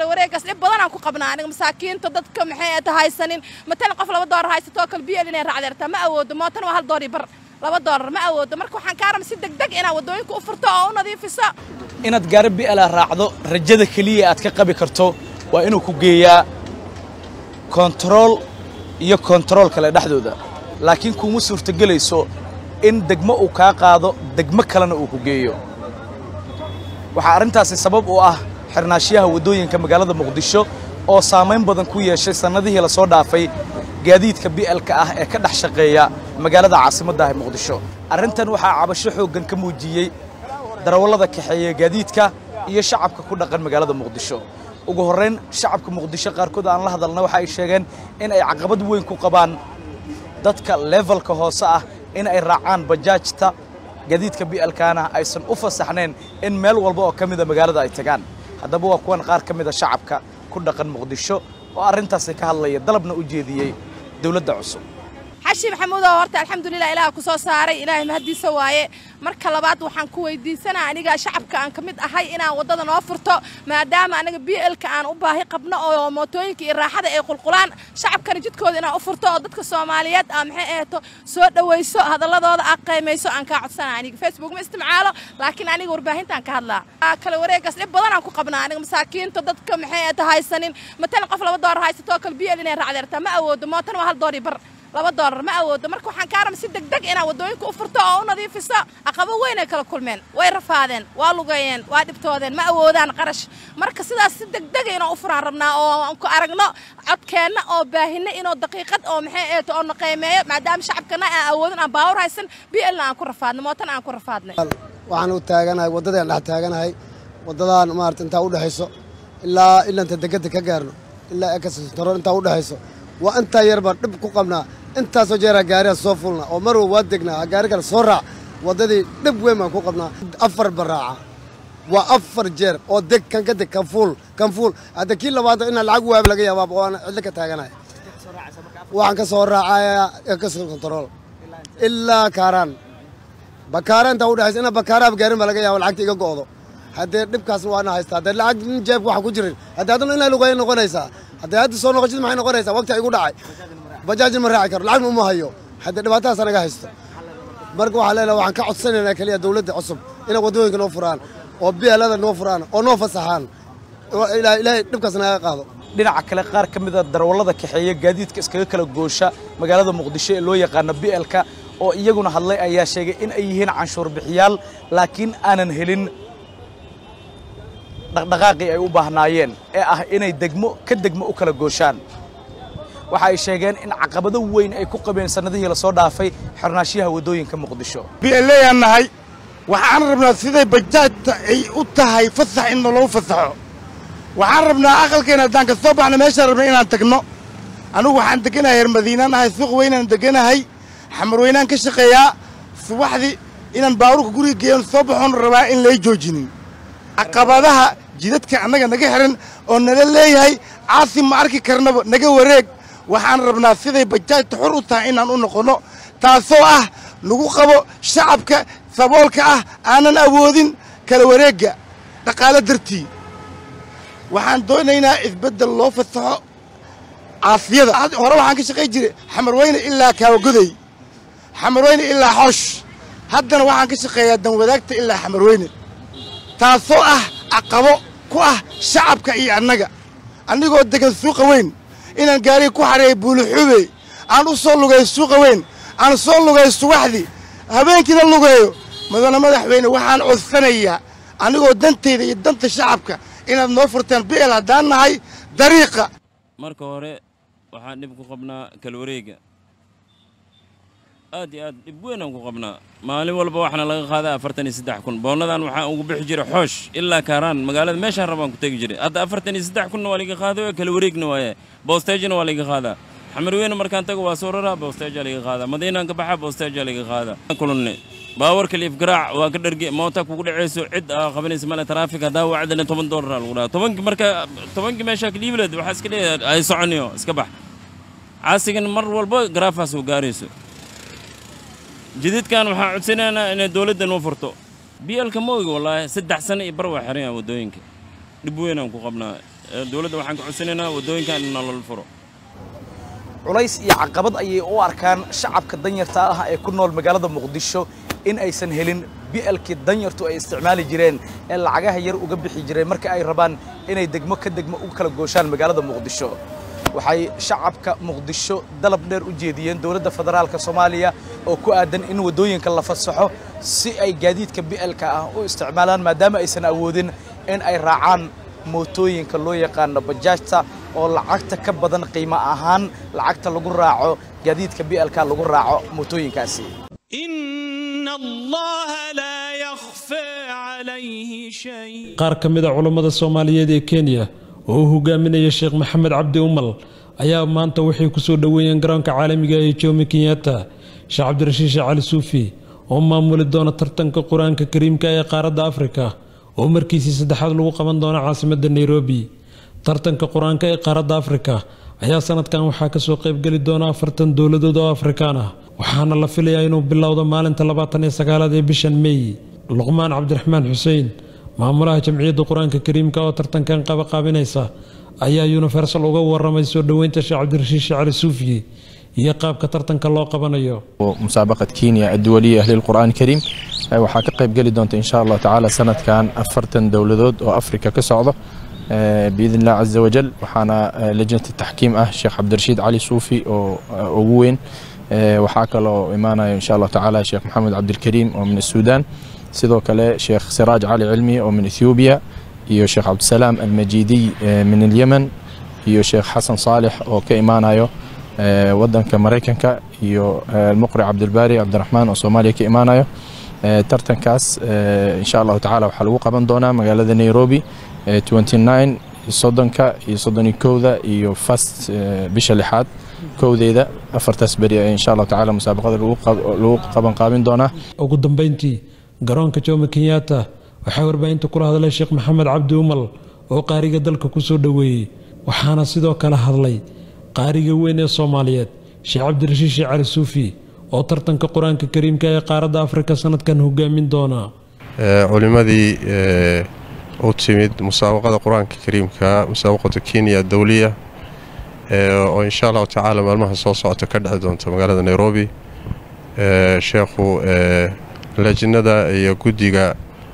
wareegaas dhib badanaan ku qabnaa aniga masaakiinta dadka maxay ta haysanin matalan qof laba doolar haysatoo kale biel inay raacdeertaa ma awoodo mootan waa hal doori bar laba doolar ma awoodo marka waxaan kaa raba si degdeg inaad waddooyinka u furto oo u nadiifiso inaad gaari bi'ala raacdo rajada keliya aad ka qabi karto waa inuu ku geeyaa kontarool iyo kontarool kale dhexdooda laakiin kuma suurtogelayso in degmo uu kaa qaado degmo kalena uu ku geeyo waxaa arrintaasi sabab u ah xirnaashiyaha waddooyinka magaalada muqdisho oo saamayn badan ku yeeshay sannadihii lasoo dhaafay gaadiidka bi'alka ah ee ka dhex shaqeeya magaalada caasimadda ah ee muqdisho arrintan waxaa cabasho xooggan ka muujiyey darawallada kaxeeya gaadiidka iyo shacabka ku dhaqan magaalada muqdisho ugu horrayn shacabka muqdisho qaarkood aan la hadalna waxa ay sheegeen in ay caqabad weyn ku qabaan dadka levelka hoose ah in ay raacaan bajaajta gaadiidka bi'alkaana aysan u fasaxnayn in meel walba oo ka mida magaalada ay tagaan haddaba waa kuwan qaar ka mida shacabka ku dhaqan muqdisho oo arrintaasi ka hadlaya dalabna u jeediyey dowladda cusub xashi maxamuudow horta alxamdulilah ilaah ku soo saaray ilaahay mahaddiisa waaye marka labaad waxaan ku weydiisanaa aniga shacabka aan ka mid ahay inaan waddada noo furto maadaama anaga b lka aan u baahi qabno oo mootooyinka iyo raaxada ay qulqulaan shacabkana jidkooda inaan u furto oo dadka soomaaliyeed aa maxay aheeto soo dhowayso hadalladooda aa qaymayso aan kaa codsana aniga facebook ma isticmaalo laakiin aniga warbaahintaan ka hadlaa kale wareegaas dhib badanaan ku qabnaa aniga masaakiinta dadka maxay aheeto haysanin matalan qof laba doolar haysatoo kale b l inay raacdeertaa ma awoodo mootan waa hal doori bar laba doolar ma awoodo marka waxaan kaa raba si degdeg inaad waddooyinka u furto oo u nadiifiso aqabo weyn ay kala kulmeen way rafaadeen waa lugeeyeen waa dhibtoodeen ma awoodaan qarash marka sidaas si degdega inaan u furaan rabnaa oo aan ku aragno codkeenna oo baahinno inoo daqiiqad oo maxay eeto oo naqaymeeyo maadaama shacabkana aan awoodin aan baawur haysan b lna aan ku rafaadno mootana aan ku rafaadnay waxaan u taaganahay waddadaan dhex taaganahay waddadaan maarata intaa u dhexayso ilaa ilanta degedda ka gaarno ilaa ekasitaro intaa u dhexayso waa intaa yar baan dhib ku qabnaa intaasoo jeeraa gaariga soo fulna oo marwa waa degnaa gaari kale soo raac waddadii dhib weyn baan ku qabnaa afar baraaca waa afar jeer oo deg kan ka deg kan fuul kan fuul hadda kii labaad inaan lacag waab laga yaabaa oo aan cidlo ka taaganahay waxaan ka soo raacayaa ekas control ilaa kaaraan bakaara intaa u dhexaysa inaa bakaaraaba gaarin baa laga yaaba lacagta iga go'do haddee dhibkaas waana haystaa haddee lacag nin jeebka waxa ku jirin haddee haddana inaa lugeeya noqonaysaa haddee hadda soo noqoshid maxay noqonaysaa waqti igu dhacay bajaajin ma raaci karo lacagna uma hayo haddee dhibaatadaas anaga haysto marka waxaa leenahay waxaan ka codsanaynaa keliya dawladda cusub inay waddooyinka noo furaan oo bielada noo furaan oo noo fasaxaan ilaahay dhibkaas naga qaado dhinaca kale qaar ka mida darawallada kaxeeya gaadiidka iskaga kala goosha magaalada muqdisho ee loo yaqaano bi'elka oo iyaguna hadlay ayaa sheegay in ay yihiin canshuur bixiyaal laakiin aanan helin dhaqdhaqaaqii ay u baahnaayeen ee ah inay degmo ka degmo u kala gooshaan waxa ay sheegeen in caqabado weyn ay ku qabeen sannadihii lasoo dhaafay xirnaashiyaha waddooyinka muqdisho bi'eleeyaan nahay waxaan rabnaa siday bajaajta ay u tahay fasax in naloo fasaxo waxaan rabnaa aqalkeena haddaan ka soo baxno meeshaan rabna inaan tagno anugu waxaan deganahay reer madiinaan ahay suuq weynaan deganahay xamar weynaan ka shaqeeyaa subaxdii inaan baabuurka guriga geeyan soo baxoon rabaa in lay joojinin caqabadaha jidadka annaga naga xihan oo nala leeyahay caasi ma arki karnaba naga wareeg waxaan rabnaa siday bajaajta xor u tahay inaan u noqonno taasoo ah lagu qabo shacabka saboolka ah aanan awoodin kala wareegga dhaqaalo dartii waxaan doonaynaa isbeddel loo fasaxo caasiyada hore waxaan ka shaqay jiray xamarweyne ilaa kaawagoday xamarweyne ilaa xoosh haddana waxaan ka shaqeeyaa danwadaagta ilaa xamarweyne taasoo ah caqabo ku ah shacabka iyo annaga annigoo degan suuqa weyn inaan gaariga ku xareeyo buulixube aan u soo lugeeyo suuqa weyn aan soo lugeeyo subaxdii habeenkiina lugeeyo mudane madaxweyne waxaan codsanayaa anigoo dantayda iyo danta shacabka inaad noo furtaan bi'el haddaan nahay dariiqa marka hore waxaan dhib ku qabnaa kalwareega aad iyo aad dhib weynaan ku qabnaa maalin walba waxaana laga qaadaa afartan iyo saddex kun boonnadan waxaan ugu bixi jiray xoosh ilaa kaaraan magaalada meeshaan rabaan ku tegi jiray hadda afartan iyo saddex kunna waa liga qaaday oo kala wareegna waaye boostejna waa liga qaadaa xamarweyne markaan tago waa soo raraa boosteja liga qaadaa madiinaan ka baxa boosteja liga qaadaa kulunne baawarka liif garaac waa ka dharge moota kugu dhacayso cid aa qabanaysa male taraafik haddaa wacdana toban doolara lagu dhaha tobankii marka tobankii meeshaa kaliibleed waxaa iska leeyahay ay soconiyo iska bax caasigan mar walba garaafaas uu gaarayso jididkan waxaan codsanaynaa inay dowladda noo furto bielka ma ogi wallaahi saddex sano iyo bar waa xiran yaha waddooyinka dhib weynaan ku qabnaa dowladda waxaan ka codsanaynaa waddooyinkan in nolol furo culays iyo caqabad ayay u arkaan shacabka danyarta ah ee ku nool magaalada muqdisho in aysan helin bi'alkii danyartu ay isticmaali jireen ee lacagaha yar uga bixi jireen marka ay rabaan inay degmo ka degmo u kala gooshaan magaalada muqdisho waxay shacabka muqdisho dalab dheer u jeediyeen dowladda federaalka soomaaliya oo ku aadan in waddooyinka la fasaxo si ay gaadiidka bi'alka ah u isticmaalaan maadaama aysan awoodin in ay raacaan mootooyinka loo yaqaano bajaajta oo lacagta ka badan qiimo ahaan lacagta lagu raaco gaadiidka bi'alka lagu raaco mootooyinkaasi إن الله لا يخفى عليه شيء qaar ka mid a culammada soomaaliyeed ee kenya oo uu hogaaminaya sheekh maxamed cabdi umal ayaa maanta waxay ku soo dhoweeyeen garoonka caalamiga ee jomo kenyatta sheekh cabdirashiid sheekh cali suufi oo maamuli doona tartanka qur-aanka kariimka ee qaaradda afrika oo markiisii saddexaad lagu qaban doono caasimadda nairobi tartanka qur-aanka ee qaaradda afrika ayaa sanadkan waxaa kasoo qaybgeli doona afartan dowladood oo afrikaan ah waxaana la filayaa inuu bilowdo maalinta labaatan iyo sagaalaad ee bishan meey luqmaan cabdiraxmaan xuseen maamulaha jamciyadda qur-aanka kariimka oo tartankan qabaqaabinaysa ayaa universal uga waramay soo dhoweynta sheekh cabdirashiid sheekh cali suufiye iyo qaabka tartanka loo qabanayo مسابقة كينيا الدولية أهل القرآن الكريم آه، waxaa ka qayb geli doonta insha allah tacaala sanadkan afartan dowladood oo afrika ka socdo آه، biidn illah caza wajal waxaana آه، lajnata taxkiim ah sheekh cabdirashiid cali suufi oo آه، ugu weyn آه، waxaa kaloo imaanaya insha allah tacaala sheekh maxamed cabdilkariim oo min السودان sidoo kale sheekh siraaj cali cilmi oo min ethoobiya iyo sheekh cabdisalaam almajidiy آه، min الyemen iyo sheekh xasan saalex oo ka imaanayo آه، wadanka maraykanka iyo آه، المقري cabdilbaari cabdiraxmaan oo soomaaliya ka imaanayo آه، tartankaas آه، insha allahu tacaala waxaa lagu qaban doonaa magaalada nairobi آه، 29 soddonka iyo soddoni kowda iyo fast آه، bisha lixaad kowdeeda afartaas beri ee insha allahu tacaala musaabaqada lagu qab- lagu qaban qaabin doonaa ugu dambeyntii garoonka jomo kenyatta waxaa warbaahinta kula hadlay sheekh maxamed cabdi umal oo qaariga dalka ku soo dhoweeyey waxaana sidoo kale hadlay qaariga weyn ee soomaaliyeed sheekh cabdirashiid sheekh cali suufi oo tartanka qur-aanka kariimka ee qaaradda afrika sanadkan hogaamin doona ee, culimadii ee, u timid musaabaqada qur-aanka kariimka musaabaqada kenya dowliya ee, oo insha allahu tacaala maalmaha soo socota ka dhexi doonta magaalada nairobi ee, sheekhu ee, lajnada iyo guddiga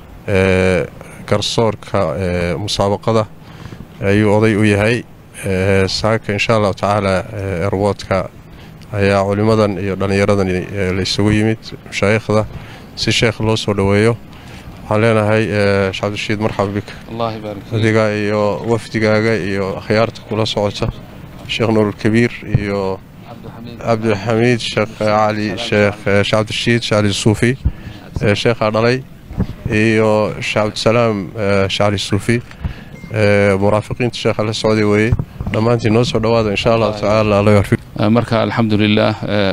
ee, garsoorka ee, musaabaqada ayuu oday u yahay ee, saaka insha allahu tacaala ee, airwoodka ayaa culimadan iyo dhallinyaradan ee, la isugu yimid mashaayikhda si sheekh loo soo dhoweeyo waxaan leenahay ee, sheekh cabdirashiid marxaba bik adiga iyo wafdigaaga iyo akhyaarta kula socota sheekh nuurulkabiir iyo cabdilxamiid sheekh cali sheekh eh, sheekh cabdirashiid sheekh cali suufi ee, sheekhaa dhalay iyo sheekh cabdisalaam eh, sheekh cali suufi ee, muraafiqiinta sheekha la socday weeye dhammaantiin noo soo dhowaada insha allahu tacaala alla yarfik marka alxamdulilah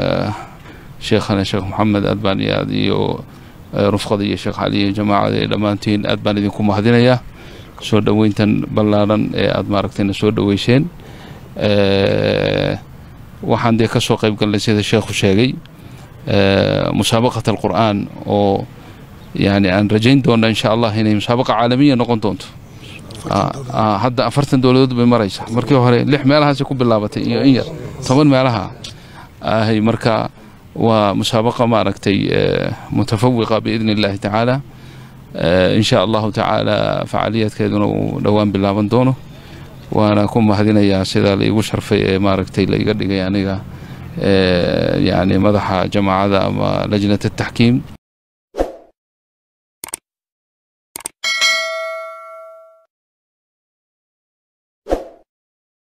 sheekhana sheekh maxamed aad baan iyo aad iyo eh, rufqada iyo sheekh cali iyo jamaacada iyo dhammaantiin aad baan idinku mahadinayaa soo dhoweyntan ballaaran ee aad maaragtayna soo dhoweyseen Eh, waxaan dee ka soo qayb galnay sida sheekhu sheegay eh, musaabaqat alqur'aan oo yani aan rajayn doona insha allah inay musaabaqa caalamiya noqon doonto Ah, ah, hadda afartan dowladood bay maraysa markii hore lix meelahaasay ku bilaabatay iyo in yar toban meelaha ahay marka waa musaabaqa maaragtay eh, mutafawiqa biidni illahi tacaala Eh, in sha allahu tacaala facaaliyaadkeeduna uu dhowaan bilaaban doono waana ku mahadinayaa sida laigu sharfay ee maaragtay laiga dhigay aniga eh, yani madaxa jamaacada ama lajnat ataxkiim